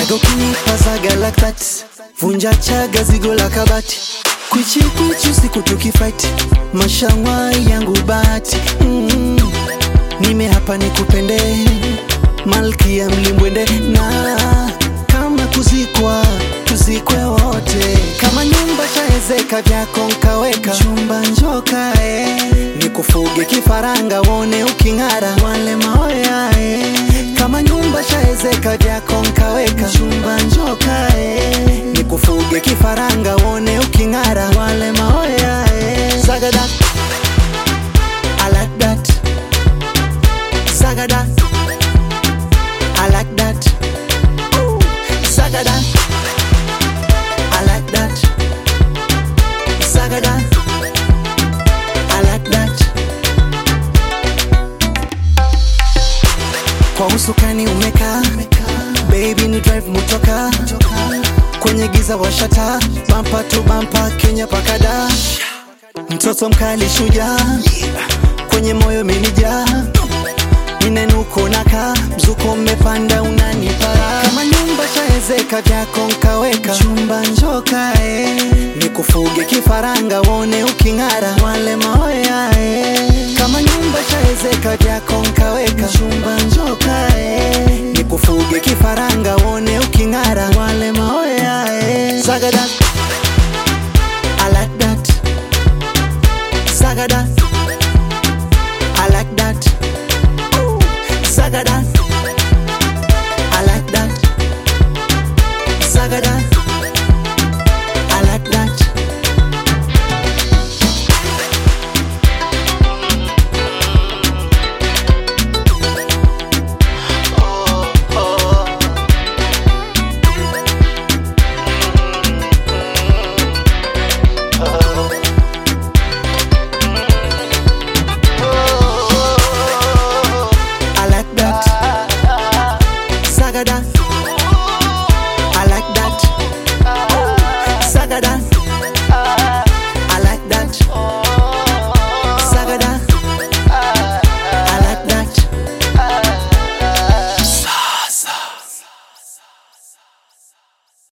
Tega ukinipa zaga like that Vunja chaga zigo la kabati Kwichi kwichi usiku tukifight Mashangwa yangu bahati mm. Nime hapa nikupende Malkia mlimbwende na kama kuzikwa tuzikwe wote kama nyumba chaezeka vyako nkaweka chumba njoka eh. nikufuge kifaranga wone uking'ara wale maoya eh. kama nyumba chaezeka vyako nkaweka chumba njoka eh. nikufuge kifaranga wone uking'ara wale maoya eh. Zagada I like that Zagada I like that Ooh, Zagada I like that Zagada I like that Kwa usukani umekaa Baby ni drive motoka Kwenye giza washata Bampa tu bampa Kenya pakada Mtoto mkali shujaa Kwenye moyo menijaa Ninenuko naka Mzuko mmepanda unanipara Kama nyumba chaezeka vyako nkaweka Chumba njoka eh. Nikufuge kifaranga wone uking'ara Wale maoya eh. Kama nyumba chaezeka vyako nkaweka Chumba njoka eh. Nikufuge kifaranga wone uking'ara Wale maoya eh. Zagada